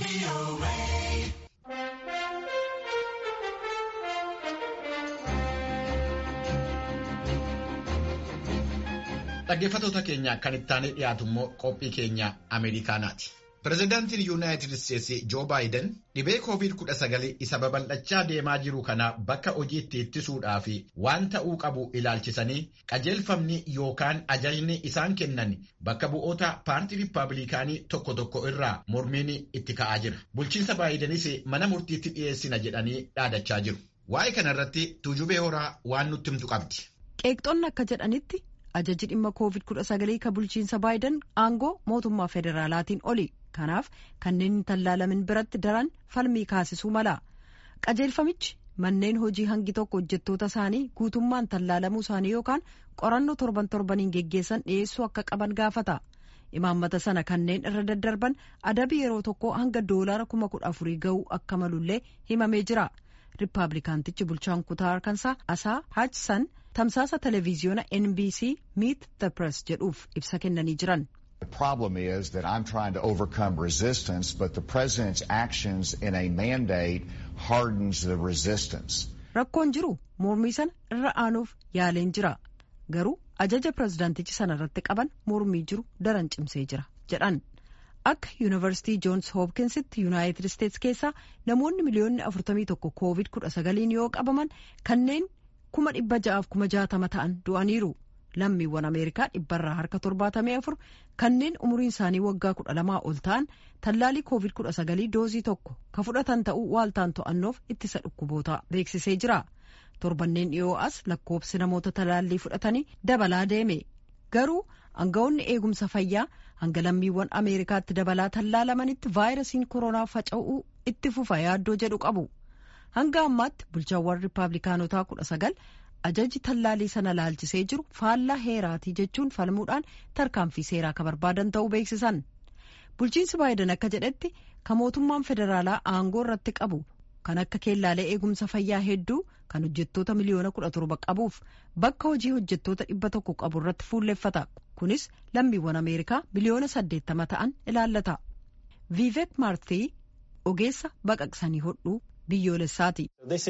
Dhaggeeffattoota keenya kan ittaanee dhiyaatu immoo qophii keenya Ameerikaanaati. Pireezidaantiin Yuunaayitid Isteetsi Joo Baayiden dhibee COVID-19 isa babal'achaa deemaa jiru kana bakka hojiitti ittisuudhaa fi waan ta'uu qabu ilaalchisanii qajeelfamni yookaan ajajni isaan kennan bakka bu'oota paartii Rippaabilikaanii tokko tokko irraa mormiin itti ka'aa jira. Bulchiinsa Baayidenis mana murtiitti dhiyeessina jedhanii dhaadachaa jiru. Waa'ee kanarratti tuujubee horaa waan nutti himtu qabdi. Qeeqxoonni akka jedhanitti ajaji dhimma COVID-19 kan bulchiinsa Baayiden aangoo mootummaa federaalaatiin oli. Kanaaf kanneen hin tallaalamin biratti daran falmii kaasisuu mala. Qajeelfamichi manneen hojii hangi tokko hojjettoota isaanii guutummaan tallaalamuu isaanii yookaan qorannoo torban torbaniin geggeessan dhiyeessuu akka qaban gaafata. Imaammata sana kanneen irra daddarban adabii yeroo tokko hanga doolaara kuma kudha afurii ga'uu akka malullee himamee jira. Rippaabilikaantichi bulchaan kutaa Arkansaa Asaa Haajsan tamsaasa televiziyoona NBC Meet the Press jedhuuf ibsa kennanii jiran. The problem is that I'm trying to overcome resistance, but the president's actions in a mandate hardens the resistance. Rakkoon jiru mormii sana irra aanuuf yaaleen jira. Garuu ajaja pirezidaantichi sana irratti qaban mormii jiru daran cimsee jira jedhan. Akka yuunivarsiitii Joons Hopkinsitti Yuunaayitid Isteets keessaa namoonni miliyoonni 41 COVID-19 yoo qabaman kanneen kuma dhibba ja'aaf kuma jaatama ta'an du'aniiru. lammiiwwan ameerikaa dhibbarraa harka torbaatamee afur kanneen umuriin isaanii waggaa kudha lamaa ol ta'an tallaalii koovid kudha sagalii doozii tokko ka fudhatan ta'uu waaltaan to'annoof ittisa dhukkubootaa beeksisee jira torbanneen dhiyoo as lakkoobsi namoota talaallii fudhatanii dabalaa deeme garuu aangawoonni eegumsa fayyaa hanga lammiiwwan ameerikaatti dabalaa tallaalamanitti vaayirasiin koronaa faca'uu itti fufa yaaddoo jedhu qabu hanga ammaatti bulchaawwan rippaabilikaanotaa kudha sagal ajaji tallaalii sana laalchisee jiru faallaa heeraatii jechuun falmuudhaan tarkaanfii seeraa ka barbaadan ta'uu beeksisan bulchiinsi baayiden akka jedhetti ka mootummaan federaalaa aangoo irratti qabu kan akka keellaalee eegumsa fayyaa hedduu kan hojjettoota miliyoona kudha torba qabuuf bakka hojii hojjettoota dhibba tokko qabu irratti fuulleffata kunis lammiiwwan ameerikaa miliyoona saddeettama ta'an ilaallata viivek maartii ogeessa baqaqsanii hodhuu biyyoolessaati.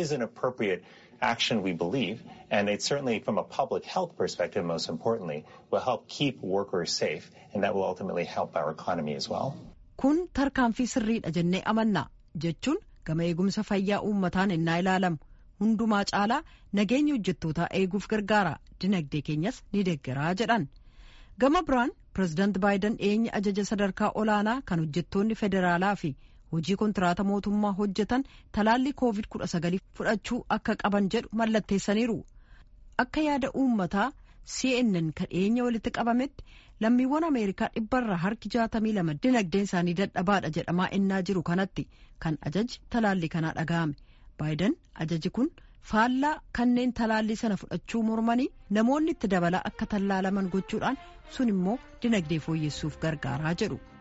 action we believe, and it certainly, from a public health perspective, most importantly, will help keep workers safe, and that will ultimately help our economy as well. Kun tarkaanfii sirriidha jennee amanna jechuun gama eegumsa fayyaa uummataan innaa ilaalamu hundumaa caalaa nageenya hojjettootaa eeguuf gargaara dinagdee keenyas ni deeggaraa jedhan. Gama biraan pireezidaant Baayiden dhiyeenya ajaja sadarkaa olaanaa kan hojjettoonni federaalaa fi hojii kontiraata mootummaa hojjetan talaallii koovid kudha sagalii fudhachuu akka qaban jedhu mallatteessaniiru akka yaada uummataa cnn kan dhiyeenya walitti qabametti lammiiwwan ameerikaa dhibbarraa harki jaatamii lama dinagdeen isaanii dadhabaadha jedhamaa innaa jiru kanatti kan ajaji talaallii kanaa dhaga'ame baayiden ajaji kun faallaa kanneen talaallii sana fudhachuu mormanii namoonni itti dabalaa akka tallaalaman gochuudhaan sun immoo dinagdee fooyyessuuf gargaaraa jedhu.